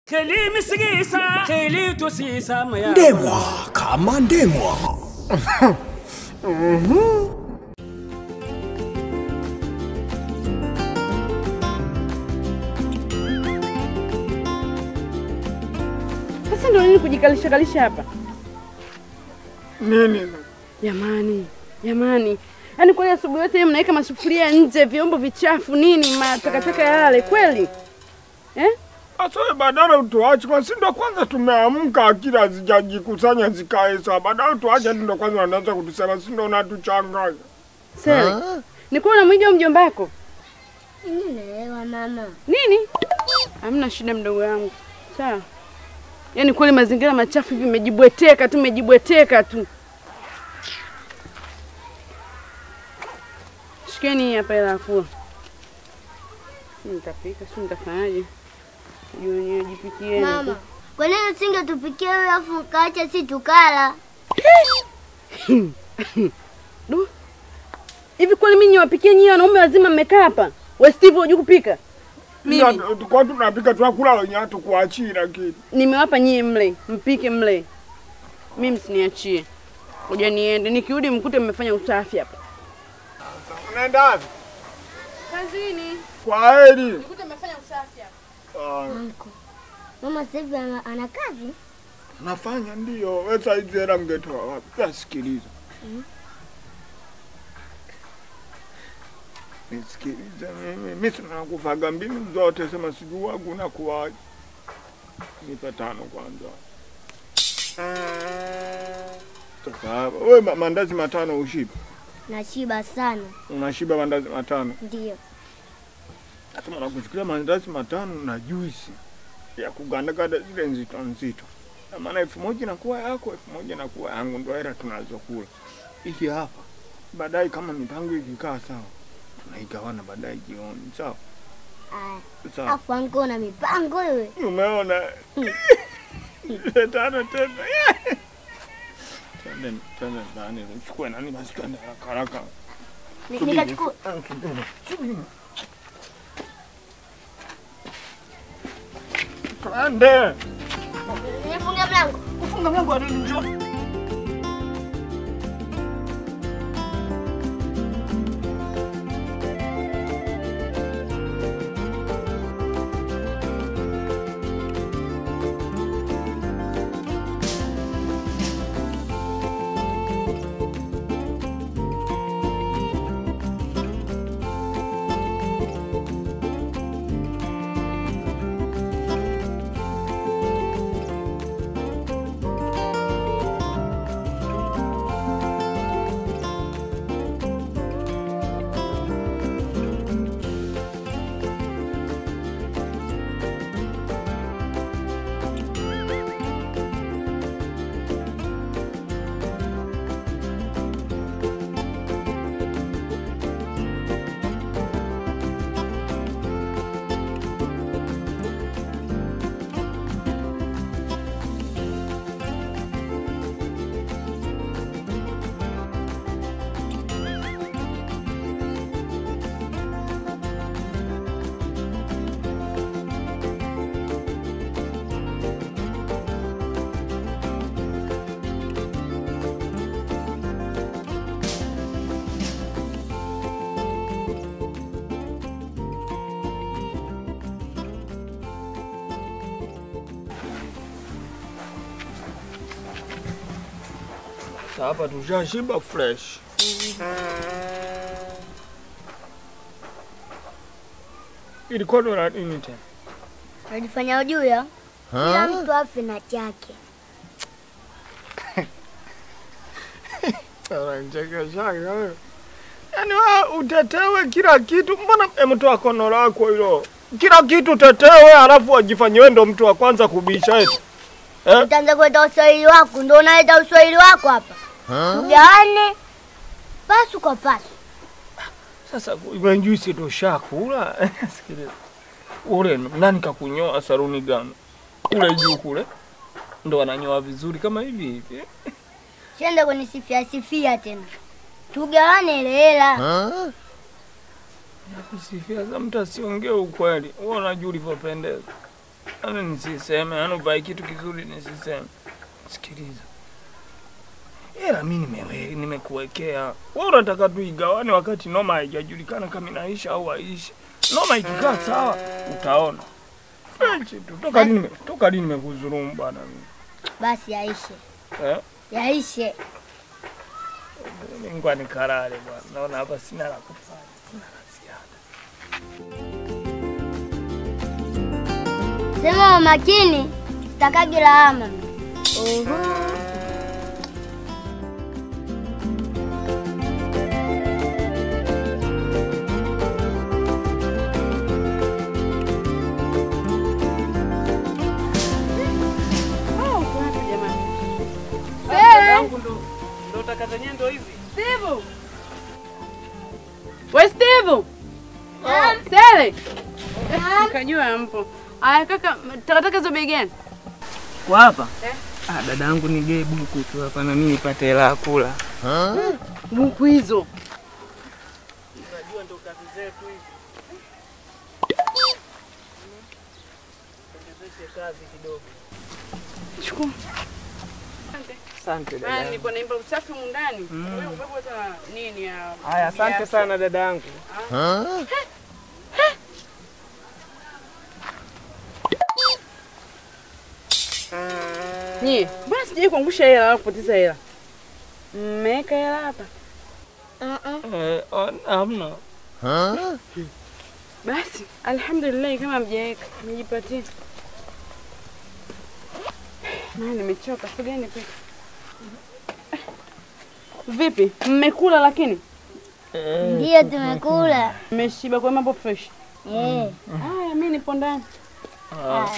Kheli misigisa, kheli tosisa maya. ndemwa kama ndemwa Sasa ndio nini kujikalisha kalisha hapa? Nini? Jamani, jamani, yaani kweli asubuhi yote hii mnaweka masufuria nje, vyombo vichafu nini, matakataka yale kweli eh? Sasa wewe badala utuache kwa si ndo kwanza tumeamka akili hazijajikusanya zikae sawa. Badala tuache hadi ndo kwanza wanaanza kutusema si ndo unatuchanganya. Sele, ni kuwa unamwiga mjomba wako Nimeelewa mama. nini? Hamna shida mdogo wangu, sawa. Yaani kweli mazingira machafu hivi, mmejibweteka tu, mmejibweteka tu. Shikeni hii hapa hela ya kula. Si nitapika, si nitafanyaje? Jioni jipikie. Mama, kwa nini usingetupikia wewe afu ukaacha si tukala? Du. Hivi kweli mimi niwapikie nyinyi wanaume wazima mmekaa hapa? We Steve hujui kupika? Mimi Kwa tunapika tunakula wenyewe hatukuachii lakini. nimewapa nyinyi mle, mpike mle. Mimi msiniachie. Ngoja niende, nikirudi mkute mmefanya usafi hapa. Unaenda wapi? Kazini. Kwa heri. Mkute mmefanya usafi hapa. Ah, Anko. Mama sasa hivi ana, ana kazi? Nafanya ndio. Wewe sasa hizi hela mngetoa wapi? Sasa sikiliza. Nisikilize mimi. Mimi sina kufaga mbinu zote sema sijui wangu na kuwaje. Nipe tano kwanza. Sasa hapa wewe ma- mandazi matano ushiba. Nashiba sana. Unashiba mandazi matano. Ndio. Nasema nakuchukulia mandazi matano na juisi ya kugandaganda zile nzito nzito. Na maana elfu moja inakuwa yako, elfu moja inakuwa yangu, ndio hela tunazokula. Hiki hapa baadaye, kama mipango ikikaa sawa, tunaigawana baadaye jioni, sawa Aya. sawa. Afu anko na mipango wewe. Umeona Ile tano tena Twende twende ndani, uchukue nani basi, twende haraka haraka. Ni- Subiri, Nikachukua. ah, subiri, subiri. Twende. Nifunge mlango. Kufunga mlango wa nini? Njoo. Sasa hapa tushashiba fresh. Ilikuwa ndo la nini tena? Unajifanya ujui ya? Kila mtu afe na chake. Unanichekeshaga wewe. Yaani wewe utetewe kila kitu, mbona emtoa kono lako hilo? Kila kitu utetewe, halafu wajifanye wewe ndo mtu wa kwanza kubisha eti. Eh? Utaanza kuleta uswahili wako, ndio unaleta uswahili wako hapa. Tugawane pasu kwa pasu. Sasa iwe juisi tushakula. Sikiliza. Ule nani kakunyoa saruni gani? Kule juu kule. Ndo wananyoa vizuri kama hivi hivi. Siende kunisifia sifia tena. Tugawane ile hela. Nakusifia za mtu asiongee ukweli. Wewe unajua ulivyopendeza. Yaani nisiseme, yaani uvae kitu kizuri nisiseme. Sikiliza. Ila mimi nimewe nimekuwekea. Wewe unataka tuigawane wakati noma haijajulikana kama inaisha au haishi. Noma ikikaa sawa utaona. French tu. Toka lini nime- toka lini nimekudhulumu bwana mimi? Basi yaishe, Eh? yaishe. Mimi ngwa nikalale bwana. Naona hapa sina la kufanya. Sina la ziada. Sema makini, takagi lawama. Oho. Oh, uko wapi jamani? Dadangu ndo ndo taka zenyewe ndo hizi. Steve! We Steve! Sele! Nikajua mpo. Aya kaka, takataka hizo bei gani? Kwa hapa? Eh. Ah, dadangu nigee buku tu hapa na mimi nipate hela ya kula. Buku hizo. Unajua ndo kazi zetu hizi. Ongezeshe kazi kidogo. Chukua. Asante Ah, dadangu. nipo naimba usafi humu ndani. Wewe upepo hata nini ya. Haya, asante ya- sana dadangu. Nyie, mbona sijai kuangusha hela wala kupoteza hela? Mmeweka hela hapa. Uh-uh. Eh, on- hamna. Basi, alhamdulillah kama mjaweka, nijipatie. Maana nimechoka, siku gani pika? Vipi? Mmekula lakini? Ndio tumekula. Mmeshiba kwa mambo fresh. Eh. Haya, mimi nipo ndani. Haya.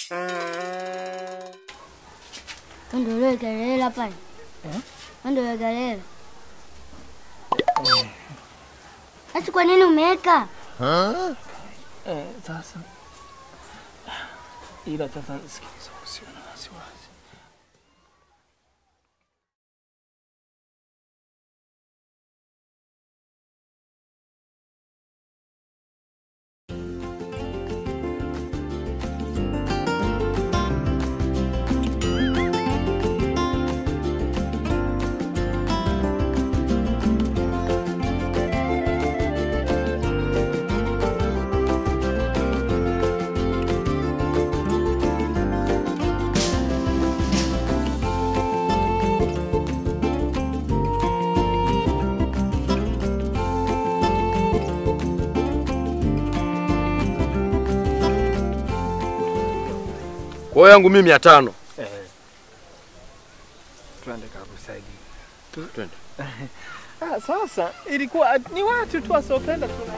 Ndio leo kelele pale. Ndio kelele. Sasa kwa nini umeweka? Eh, sasa ila sasa sikiliza, usiwe na wasiwasi. Kwa hiyo yangu mimi mia tano. Eh. Twende kakusaidia. Twende. Ah, sasa ilikuwa ni watu tu wasiopenda tuna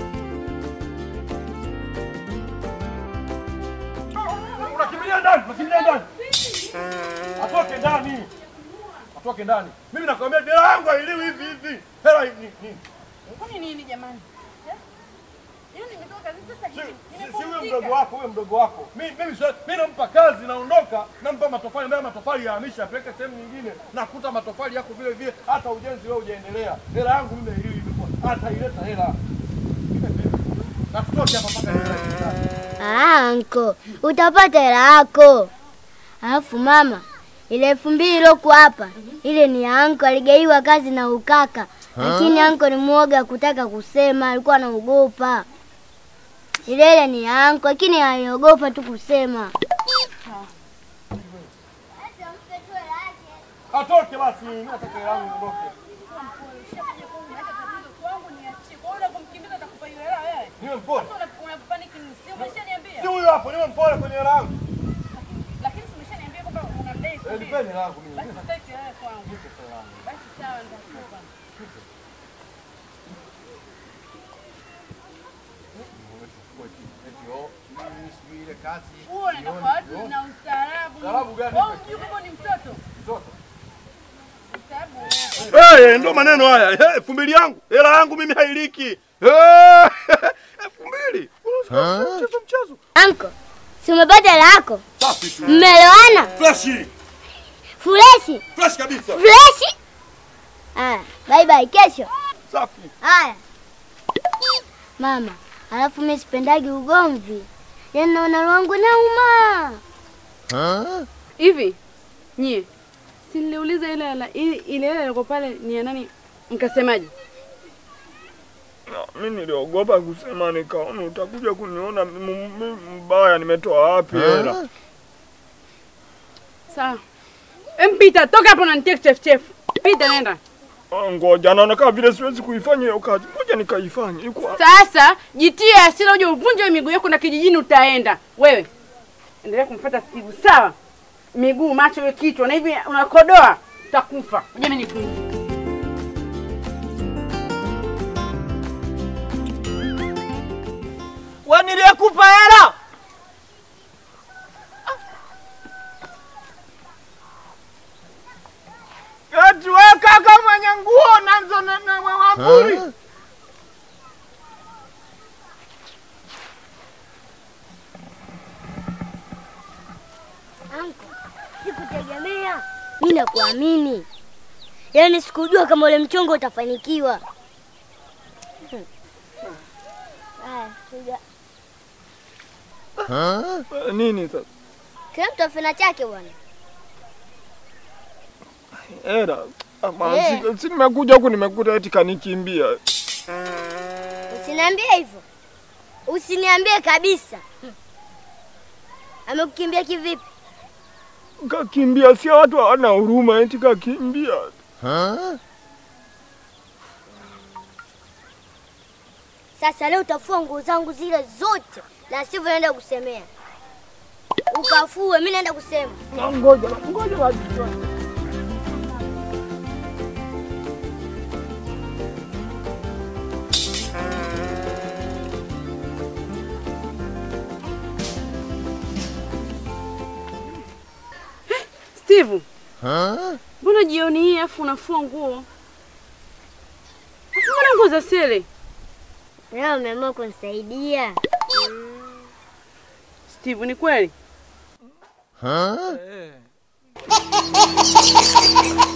Unakimbilia ndani, unakimbilia ndani. Atoke ndani. Atoke ndani. Mimi nakwambia hela yangu hailiwi hivi hivi. Hela hivi nini? Kwani nini jamani? Yaani nimetoka kazi sasa Si si- si huyo mdogo wako, huyo mdogo wako. Mimi mimi siwezi- mimi nampa kazi naondoka, nampa matofali, mbaya matofali yahamisha apeleke sehemu nyingine, nakuta matofali yako vile vile, hata ujenzi wewe hujaendelea. Hela yangu mimi hailiwi hivi kwa hata ileta hela. Na tutoke hapa mpaka hela. Ah, anko, utapata hela yako. Alafu mama, ile elfu mbili ilokuwa hapa, ile ni ya anko, aligaiwa kazi na ukaka, lakini anko ni mwoga kutaka kusema, alikuwa anaogopa. Ile ile ni ya anko, lakini aliogopa tu kusema. Atoke basi, mimi nataka hela yangu niondoke. Niwe mpole. Si huyo hapo, niwe mpole kwenye hela yangu. Eh, nipeni hela yangu mimi. Ustaarabu gani? Eh, ndo maneno haya. Eh, elfu mbili yangu. Hela yangu mimi hailiki. Eh, elfu mbili. Mchezo mchezo. Anko, si umepata hela yako? Safi tu. Mmeelewana? Freshi. Freshi, Fresh kabisa. freshi. Aya, bye bye, kesho. Safi. Haya mama, alafu mimi sipendagi ugomvi, Yaani naona roho yangu nauma. Hivi nyie, si niliuliza ile hela ile ile hela ilikuwa pale ni ya nani? Mkasemaje? Na, mi niliogopa kusema, nikaona utakuja kuniona m- m- mbaya, nimetoa wapi hela? Sawa. Empita, toka hapo na nitie kichefuchefu. Pita nenda. Ah, Ngoja, naona kama vile siwezi kuifanya hiyo kazi, ngoja nikaifanye. Iko wapi? Sasa jitie hasira uje uvunje miguu yako na kijijini utaenda. Wewe endelea kumfuata Steve, sawa? Miguu, macho, we kichwa na hivi unakodoa utakufa. Ngoja mimi nikunje. We niliyekupa hela Eti we kaka mwenye nguo nazo na na wapuri. Anko, sikutegemea. Mimi nakuamini. Yaani sikujua kama ule mchongo utafanikiwa. Hmm. Haya, tuja. Eh, Nini sasa? Kila mtu afina chake bwana. Hela. Ama Eh. si- si nimekuja huku nimekuta eti kanikimbia. Usiniambie hivyo. Usiniambie kabisa. Hmm. Amekukimbia kivipi? Kakimbia, si watu hawana huruma, eti kakimbia. Sasa leo utafua nguo zangu zile zote, na sivyo naenda kusemea. Ukafue, mimi naenda kusema. Na Ngoja, ngoja basi. Steve. Mbona jioni hii afu unafua nguo? Afu mbona nguo za sele? Leo umeamua kunisaidia. Steve, ni kweli? Eh.